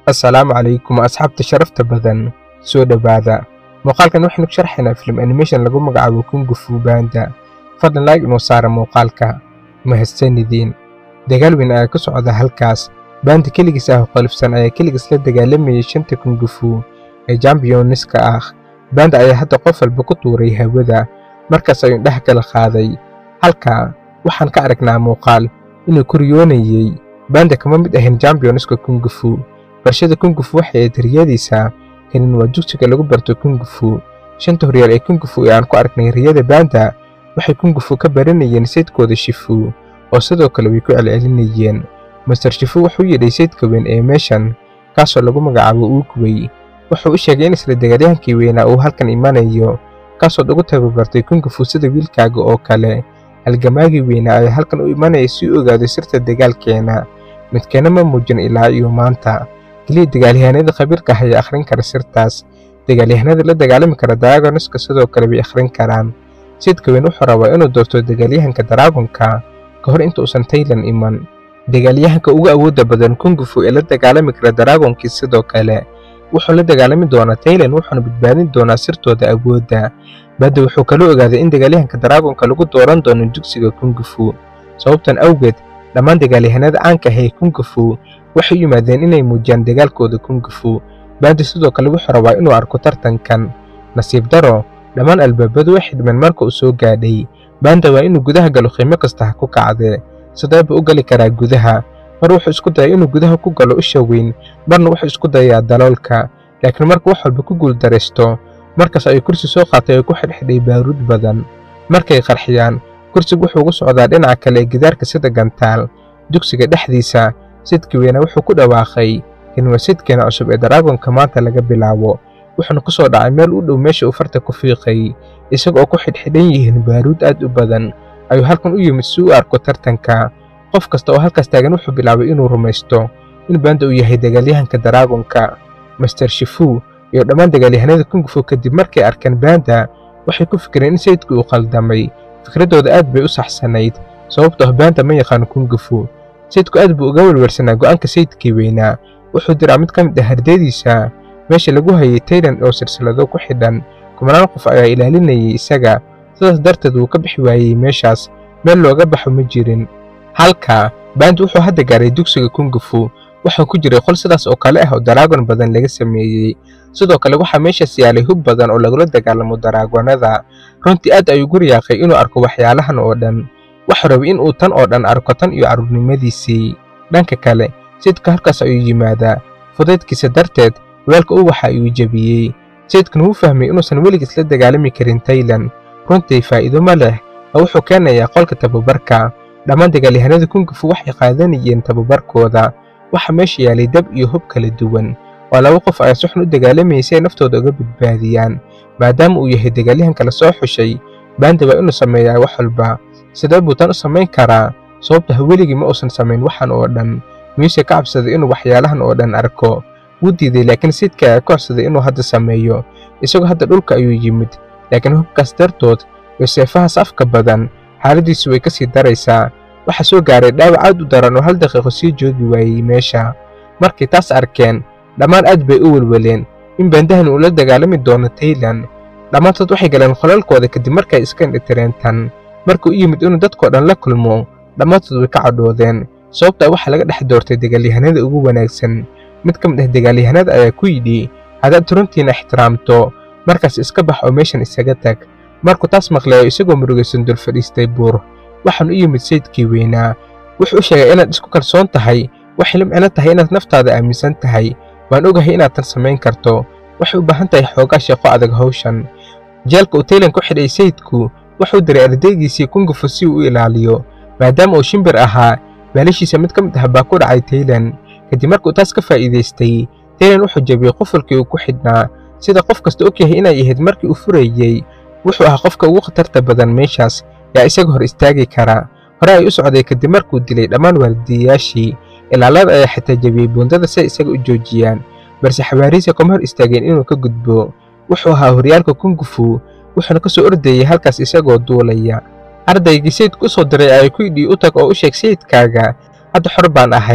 assalaamu calaykum asxaabta sharafta badan soo dhowaada muuqaalkan waxaynu ku sharxaynaa film animation lagu magacaabo kungu fu banda fadlan laag inuu saara muuqaalka mahadsanidin dagaal weyn ayaa ka socda halkaas baanda keligiis ah oo qalifsan ayaa keligiis la dagaalamayay shanta kungufu ee jambiyoniska ah baanda ayaa hadda qof walba ku tuuray hawada markaas ayuu dhex kala qaaday halka waxaan ka aragnaa muuqaal inuu koryoonayey baanda kama mid ahayn jambiyoniska kungufu barshada kungufu waxay ayd riyadiisa kanin waa dugsiga lagu barto kungufu shanta horyaal ee kungufu ee aan ku aragnay riyada baanda waxay kungufu ka baranayeen saydkooda shifu oo sidoo kale way ku celcelinayeen master shifu wuxuu yidhay saydka weyn ee meeshan kaasoo lagu magacaabo uugwey wuxuu u sheegay in isla dagaalyahankii weynaa uu halkan imanayo kaasood ugu tababartay kungufu sida wiilkaaga oo kale halgamaagii weynaa ayaa halkan u imanaya si u ogaado sirta dagaalkeena midkeena ma muujin ilaa iyo maanta keliya dagaalyahanada khabiirka ah ayaa akhrin kara sirtaas dagaalyahanada la dagaalami kara daragoniska sidoo kale bay akhrin karaan sidka weyn wuxuu rabaa inuu doorto dagaalyahanka daragonka ka hor inta uusan taylan iman dagaalyahanka ugu awoodda badan kungufu ee la dagaalami kara daragonkii sidoo kale wuxuu la dagaalami doonaa taylan wuxuuna badbaadin doonaa sirtooda awoodda badda wuxuu kala ogaaday in dagaalyahanka daragonka lagu dooran doono dugsiga kungufu sababtan awgeed dhammaan dagaalyahanada caanka ah ee kungufu waxay u yimaadeen inay muujiyaan dagaalkooda kungufu baandi sidoo kale wuxuu rabaa inuu arko tartankan nasiib daro dhammaan albaabadu way xidhmeen marka uu soo gaadhay baanda waa inuu gudaha galo qiimo kasta ha ku kacdee sideeba u gali karaa gudaha mar wuxuu isku dayay inuu gudaha ku galo usha weyn marna wuxuu isku dayaa daloolka laakiin marka wax walba ku guuldaraysto markaas ayuu kursi soo qaatay oo ku xidhxidhay baaruud badan markay qarxiyaan kursigu wuxuu ugu socdaa dhinaca kale ee gidaarka sida gantaal dugsiga dhexdiisa sidkii weyna wuxuu ku dhawaaqay in waa sidkeena cusub ee daraagonka maanta laga bilaabo wuxuuna ku soo dhacay meel u dhow meesha uu farta ku fiiqay isaga oo ku xidhxidhan yihiin baaruud aad u badan ayuu halkan u yimid si u arko tartanka qof kasta oo halkaas taagan wuxuu bilaabay inuu rumaysto in baanda uu yahay dagaalyahanka daraagonka master shifu iyo dhammaan dagaalyahanada kungufu kadib markay arkeen baanda waxay ku fikireen in sayidku uu qaldamay fikraddooda aad bay u saxsanayd sababtoo ah baanda ma yaqaano kungufu sayidku aad buu uga welwelsanaa go'aanka sayidkii weynaa wuxuu diraa mid ka mid ah hardadiisa meesha lagu hayay taylan oo silsilado ku xidhan kumanaan qof ayaa ilaalinayay isaga sidaas darteed wuu ka bixi waayey meeshaas meel looga baxo ma jirin halka baandi wuxuu hadda gaaray dugsiga kungufu waxaa ku jiray qol sidaas oo kale ah oo daraagon badan laga sameeyey sidoo kale waxaa meeshaas yaalay hub badan oo lagula dagaalamo daraagonada runtii aad ayuu gu riyaaqay inuu arko waxyaalahan oo dhan waxuu rabay in uu tan oo dhan arko tan iyo carruurnimadiisii dhanka kale sayidka halkaas ayuu yimaadaa fudaydkiisa darteed weelka u waxa ayuu jebiyey sayidkuna wuu fahmay inuusan weligiis la dagaalami karin taylan runtii faa'iido ma leh oo wuxuu keenayaa qolka tababarka dhammaan dagaalyahanada kungufu waxay qaadanayeen tababarkooda waxaa meesha yaalay dab iyo hub kala duwan oo laba qof ayaa si xun u dagaalamayay si ay naftooda uga badbaadiyaan maadaama uu yahay dagaalyahanka la soo xushay baanda waa inuu sameeyaa wax walba sidee buu tan u samayn karaa sababto ha weligii ma uusan samayn waxan oo dhan miyuuse ka cabsaday inuu waxyaalahan oo dhan arko wuu diiday laakiin sayidka ayaa ka codsaday inuu hadda sameeyo isagoo hadda dhulka ayuu yimid laakiin hubkaas dartood iyo seefahaas afka badan xaaladdiisu way ka sii daraysaa waxaa soo gaaray dhaawac aad u daran oo hal daqiiqo sii joogi waayey meesha markay taas arkeen dhammaan aad bay u welweleen in baandahan uu la dagaalami doono taylan dhammaantood waxay galeen qolalkooda kadib markay iska indhitireen tan markuu u yimid inuu dadkoo dhan la kulmo dhammaantood way ka cadhoodeen sababtaa waxaa laga dhex doortay dagaalyahanada ugu wanaagsan mid ka mid ah dagaalyahanada ayaa ku yidhi haddaad runtiina ixtiraamto markaas iska bax oo meeshan isaga tag markuu taas maqleeyo isagoo murugaysan dul fadhiistay buur waxaan u yimid sayidkii weynaa wuxuu u sheegay inaad isku kalsoon tahay waxay la micno tahay inaad naftaada aaminsan tahay waan ogahay inaad tan samayn karto waxay u baahan tahay xoogaa sheeqo adag hawshan jeelka uu taylan ku xidhay sayidku wuxuu diray ardaygiisii kungufu si uu u ilaaliyo maadaama uu shimbir ahaa baalashiisa mid ka mid ah baa ku dhacay taylan kadib markuu taas ka faa'iidaystay taylan wuxuu jebiyey qufulkii uu ku xidhnaa sida qof kasta og yahay inay ahayd markii uu furayey wuxuu ahaa qofka ugu khatarta badan meeshaas yaa isaga hor istaagi kara hore ay u socday kadib markuu dilay dhammaan waardiyayaashii ilaalada ayaa xitaa jebiyey buundada si ay isaga u joojiyaan balse xawaarihiisa kuma hor istaageen inuu ka gudbo wuxuu ahaa horyaalka kungufu wuxuuna ka soo ordayey halkaas isagoo duulaya ardaygii sayidku u soo diray ayaa ku yidhi u tag oo u sheeg sayidkaaga hadda xor baan ahay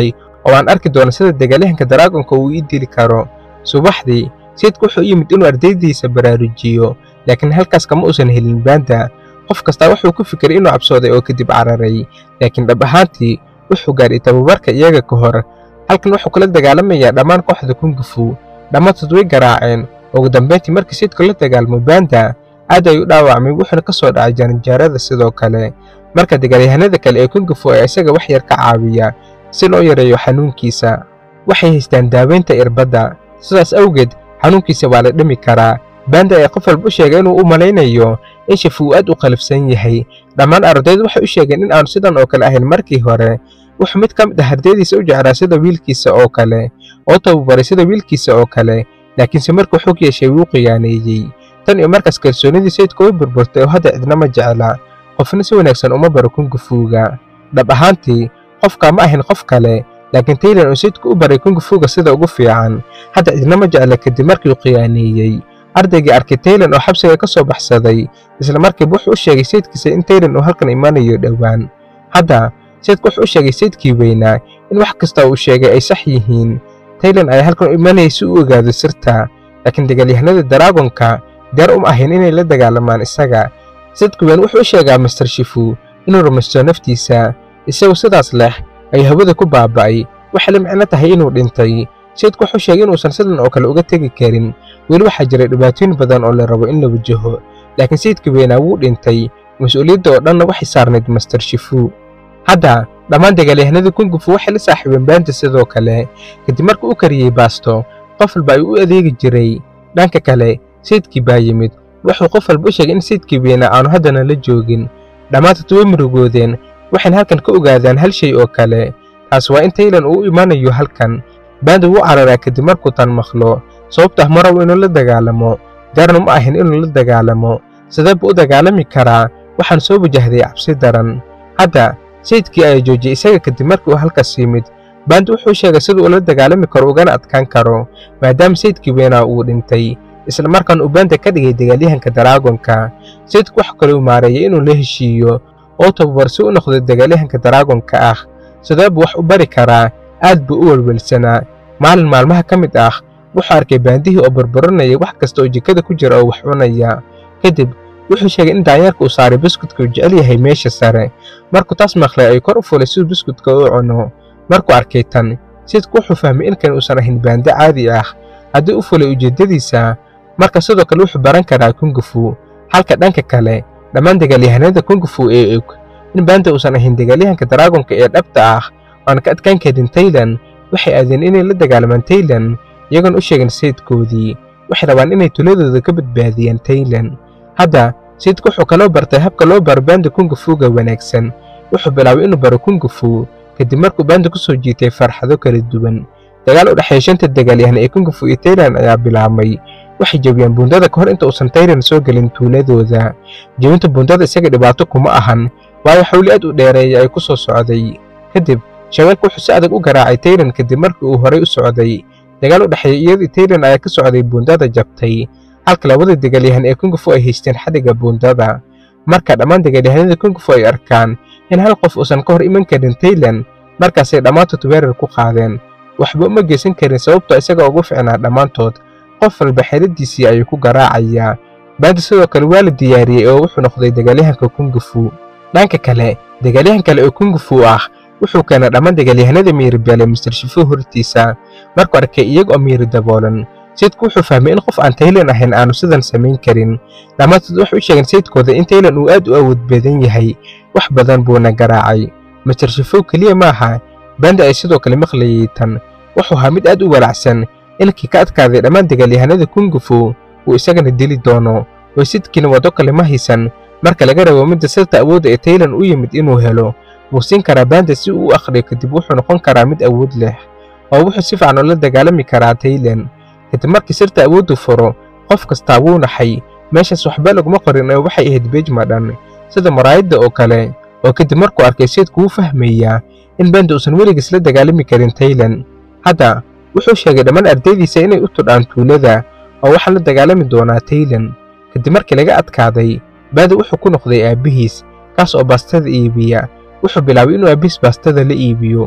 oo aan arki doono sida dagaalyahanka daraagonka uu ii dili karo subaxdii sayidku wuxuu u yimid inuu ardaydiisa baraarujiyo laakiin halkaas kama uusan helin baanda qof kastaa wuxuu ku fikiray inuu cabsooday oo kadib cararay laakiin dhab ahaantii wuxuu gaadhay tababarka iyaga ka hor halkan wuxuu kula dagaalamayaa dhammaan kooxda kungufu dhammaantood way garaaceen ugu dambayntii markii sayidku la dagaalmo baanda aad ayuu dhaawacmay wuxuuna ka soo dhacay jaranjaarada sidoo kale marka dagaalyahanada kale ee kungufu ee isaga wax yar ka caawiya si loo yareeyo xanuunkiisa waxay haystaan daaweynta irbadda sidaas awgeed xanuunkiisa waa la dhimi karaa baanda ayaa qof walba u sheegay inuu u malaynayo in shafu uu aad u qalifsan yahay dhammaan ardaydu waxay u sheegeen in aanu sidan oo kale ahayn markii hore wuxuu mid ka mid ah ardaydiisa u jeclaa sida wiilkiisa oo kale oo tababaray sida wiilkiisa oo kale laakiinse markuu xog yeeshay wuu qiyaaneeyey tan iyo markaas kalsoonidii sayidka way burburtay oo hadda cidnama jecla qofna si wanaagsan uma baro kungufuuga dhab ahaantii qofkaa ma ahayn qof kale laakiin taylan uu sayidku u baray kungufuuga sida ugu fiican hadda cidnama jecla kadib markii uu qiyaaneeyey ardaygii arkay taylan oo xabsiga ka soo baxsaday isla markiiba wuxuu u sheegay sayidkiisa in taylan uu halkan imanayo dhowaan hadda sayidku wuxuu u sheegay sayidkii weynaa in wax kasta uu sheegay ay sax yihiin taylan ayaa halkan u imanayay si uu ogaado sirta laakiin dagaalyahanada daraagonka diyaar uma ahayn inay la dagaalamaan isaga sayidku weyn wuxuu u sheegaa master shifu inuu rumaysto naftiisa isagu sidaas leh ayuu hawada ku baaba'ay waxay la micno tahay inuu dhintay sayidku wuxuu sheegay inuusan sidan oo kale uga tegi karin weli waxaa jiray dhibaatooyin badan oo la rabo in la wajaho laakiin sayidka weynaa wuu dhintay mas-uuliyadda oo dhanna waxay saarnayd master shifu hadda dhammaan dagaalyahanada kungufu waxay la saaxiibeen baanta sidoo kale kadib markuu u kariyey baasto qof walba ayuu u adeegi jiray dhanka kale sayidkii baa yimid wuxuu qof walba u sheegay in sayidkii weynaa aanu haddana la joogin dhammaantood way murugoodeen waxayna halkan ka ogaadaan hal shay oo kale taas waa in taylan uu u imanayo halkan baanda wuu cararaa kadib markuu tan maqlo sababto ah ma rabo inuu la dagaalamo gaarna ma ahin inuu la dagaalamo sidee buu u dagaalami karaa waxaan soo wajahday cabsi daran hadda sayidkii ayaa joojiyey isaga kadib markii uu halkaas yimid baanda wuxuu sheegay siduu ula dagaalami karo ugana adkaan karo maadaama sayidkii weynaa uu dhintay isla markaana uu baanda ka dhigay dagaalyahanka daraagonka sayidku wax kale uu maareeyay inuu la heshiiyo oo tababar si u noqdo dagaalyahanka daraagonka ah sidee buu wax u bari karaa aad buu u welwelsanaa maalin maalmaha ka mid ah wuxuu arkay baandihii oo burburinaya wax kasta oo jikada ku jira oo wax cunaya kadib wuxuu sheegay in daanyeerka uu saaray buskudka uu jecel yahay meesha sare markuu taas maqlay ayuu kor u fulay siduu buskudka u cuno markuu arkay tan sayidku wuxuu fahmay in kan uusan ahayn baande caadi ah haddii u fulay ujeeddadiisa marka sidoo kale wuxuu baran karaa kungufu halka dhanka kale dhammaan dagaalyahanada kungufu ee og in baanda uusan ahayn dagaalyahanka daraagonka ee dhabta ah oan ka adkaan karin taylan waxay aadeen inay la dagaalamaan taylan iyagoon u sheegin sayidkoodii waxay rabaan inay tuladooda ka badbaadiyaan taylan hadda sayidku wuxuu kaloo bartay habka loo baro baanda kungufuuga wanaagsan wuxuu bilaabay inuu baro kungufu kadib markuu baanda ku soo jiitay farxado kala duwan dagaal u dhexeeya shanta dagaalyahan ee kungufu iyo taylan ayaa bilaabmay waxay jebiyaan buundada ka hor inta uusan taylan soo gelin tuuladooda jebinta buundada isaga dhibaato kuma ahan waayo xawli aad u dheereeya ay ku soo socday kadib shabeelku wuxuu si adag u garaacay taylan kadib markii uu horay u socday dagaal u dhexeeya iyadii taylan ayaa ka socday buundada jabtay halka labada dagaalyahan ee kungufu ay haysteen xadhigga buundada marka dhammaan dagaalyahanada kungufu ay arkaan in hal qof uusan ka hor iman karin taylan markaasay dhammaantood weerar ku qaadeen waxba uma geysan karin sababtoo isaga ugu ficnaa dhammaantood qof walba xeeladiisii ayuu ku garaacayaa baanda sidoo kale waa la diyaariyey oo wuxuu noqday dagaalyahanka kungufu dhanka kale dagaalyahan kale oo kungufu ah wuxuu keenay dhammaan dagaalyahanada miiribeelay mister shifu hortiisa markuu arkay iyaga oo miiri daboolan sayidku wuxuu fahmay in qof aan taylan ahayn aanu sidan samayn karin dhammaantood waxay u sheegeen sayidkooda in taylan uu aad u awood badan yahay wax badan buuna garaacay mister shifu keliya maaha baanda ay sidoo kale maqlayay tan wuxuu ahaa mid aad u walacsan ilkii ka adkaaday dhammaan dagaalyahanada kungufu uu isagana dili doono oo sidkiina waddo kale ma haysan marka laga rabo midda sirta awoodda ee taylan u yimid inuu helo wuu siin karaa baanda si uu u akhriyo kadib wuxuu noqon karaa mid awood leh oo wuxuu si fiican ula dagaalami karaa taylan kadib markii sirta awooddu furo qof kastaa wuu naxay meeshaas waxba laguma qorin oo waxay ahayd beej madhan sida maraayadda oo kale oo kadib markuu arkay sayidku wuu fahmayaa in baanda uusan weligiis la dagaalami karin taylan hadda wuxuu sheegay dhammaan ardaydiisa inay u tudhaan tuulada oo waxaa la dagaalami doonaa taylan kadib markii laga adkaaday baanda wuxuu ku noqday aabbihiis kaas oo baastada iibiya wuxuu bilaabay inuu aabbihiis baastada la iibiyo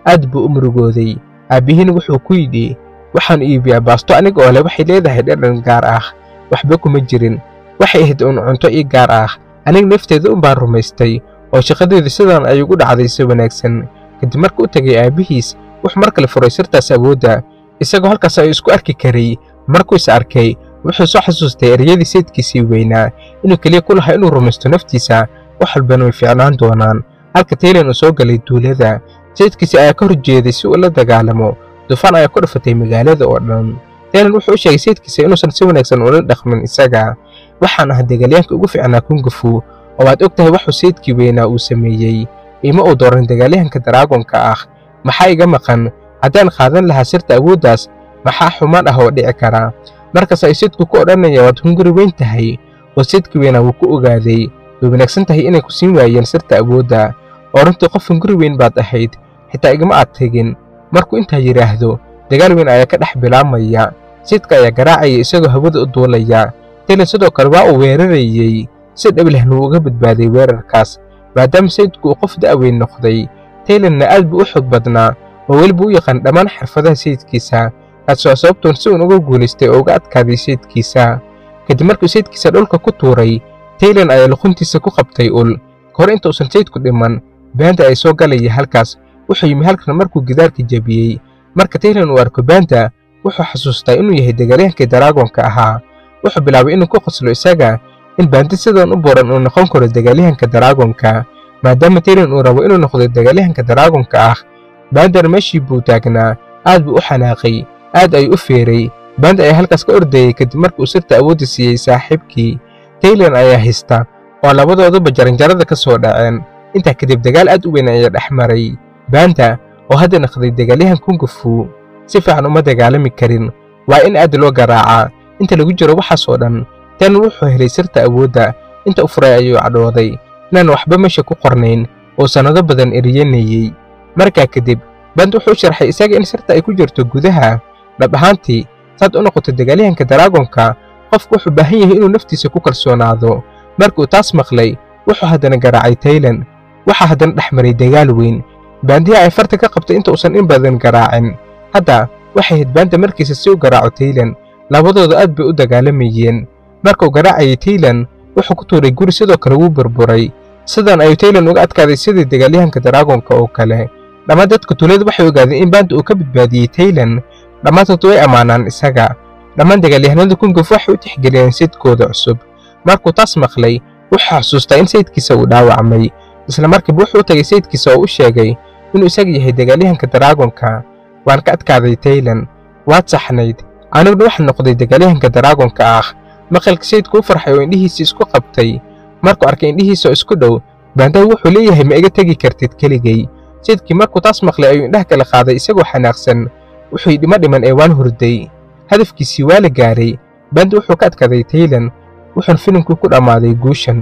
aad buu u murugooday aabbihiina wuxuu ku yidhi waxaan iibiyaa baasto aniga oo leh waxay leedahay dhadhan gaar ah waxba kuma jirin waxay ahayd uun cunto ii gaar ah aniga nafteeda un baan rumaystay oo shaqadeedu sidan ay ugu dhacday si wanaagsan kadib marka u tegay aabbihiis wuxuu mar kale furay sirtaas awoodda isagoo halkaas ay isku arki karay markuu is arkay wuxuu soo xasuustay ereyadii sayidkiisii weynaa inuu keliya ku lahaa inuu rumaysto naftiisa wax walbana way fiicnaan doonaan halka taylan uu soo galay duulada sayidkiisi ayaa ka horjeeday si uu la dagaalamo dufaan ayaa ku dhafatay magaalada oo dhan taylan wuxuu u sheegay sayidkiisa inuusan si wanaagsan ula dhaqmin isaga waxaan ah dagaalyaanka ugu fiicnaa kungufu oo waad og tahay waxuu sayidkii weynaa uu sameeyey ima uu dooran dagaalyahanka daraagonka ah maxaa iga maqan haddaan qaadan lahaa sirta awooddaas maxaa xumaan ah oo dhici kara markaas ay sayidku ku odhanaya waad hunguri weyn tahay oo sayidkii weynaa wuu ku ogaaday way wanaagsan tahay inay ku siin waayeen sirta awoodda oo runtii qof hunguri weyn baad ahayd xitaa igama aad tegin markuu intaa yidhaahdo dagaal weyn ayaa ka dhex bilaabmaya sayidka ayaa garaacaya isagoo hawada u duulaya taylan sidoo kale waa uu weerarayey si dhablehna wuu uga badbaaday weerarkaas maadaama sayidku uu qof da'weyn noqday taylanna aad buu u xoog badnaa oo weliba u yaqaan dhammaan xirfadaha sayidkiisa kaasoo sababtoon si uun uga guulaystay oo uga adkaaday sayidkiisa kadib markuu sayidkiisa dhulka ku tuuray taylan ayaa luquntiisa ku qabtay ul kahor inta uusan sayidku dhiman baanda ay soo galaya halkaas wuxuu yimi halkan markuu gidaarka jebiyey marka taylan uu arko baanda wuxuu xasuustaa inuu yahay dagaalyahankii daraagonka ahaa wuxuu bilaabay inuu ku qoslo isaga in baandi sidan u buuran uu noqon karo dagaalyahanka daraagonka maadaama taylan uu rabo inuu noqdo dagaalyahanka daraagonka ah baandana meeshii buu taagnaa aad buu u xanaaqay aad ayuu u feeray baanda ayaa halkaas ka ordayey kadib markii uu sirta awoodda siiyey saaxiibkii taylan ayaa haysta oo labadooduba jaranjarada ka soo dhaceen intaa kadib dagaal aad u weyn ayaa dhex maray baanda oo hadda naqday dagaalyahan kungufu si fiican uma dagaalami karin waa in aad loo garaacaa inta lagu jiro waxaasoo dhan tan wuxuu helay sirta awoodda inta u furay ayuu cadhooday inaan waxba meesha ku qornayn oo sannado badan eriyanayey markaa kadib band wuxuu sharxay isaga in sirta ay ku jirto gudaha dhab ahaantii saad u noqoto dagaalyahanka daraagonka qofku wuxuu baahan yahay inuu naftiisa ku kalsoonaado markuu taas maqlay wuxuu haddana garaacay taylan waxaa haddana dhex maray dagaal weyn baandiha ay farta ka qabtay inta uusan in badan garaacin hadda waxay ahayd baanda markiisa si u garaaco taylan labadooda aad bay u dagaalamayeen markuu garaacayay taylan wuxuu ku tuuray guri sidoo kale wuu burburay sidan ayuu taylan uga adkaaday sidii dagaalyahanka daraagonka oo kale dhammaan dadka tuulada waxay ogaadeen in baanda uu ka badbaadiyey taylan dhammaantood way ammaanaan isaga dhammaan dagaalyahanada kunguf waxay u tixgeliyeen sayidkooda cusub markuu taas maqlay wuxuu xasuustaa in sayidkiisa uu dhaawacmay isla markiiba wuxuu u tagay sayidkiisa oo u sheegay inuu isaga yahay dagaalyahanka daraagonka waan ka adkaaday taylan waad saxnayd aniguna waxaa noqday dagaalyahanka daraagonka ah maqalka sayidku u farxay oo indhihiisii isku qabtay markuu arkay indhihiisa oo isku dhow baandaha wuxuu leeyahay ma iga tegi kartid keligay sayidkii markuu taas maqlay ayuu indhaha kala qaaday isagoo xanaaqsan wuxuu yidhi ma dhiman ee waan hurday hadafkiisii waa la gaaray baanda wuxuu ka adkaaday taylan wuxuuna filimkii ku dhammaaday guushan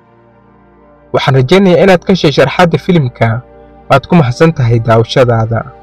waxaan rajaynayaa inaad ka heshay sharxaadda filimka waad ku mahadsan tahay daawashadaada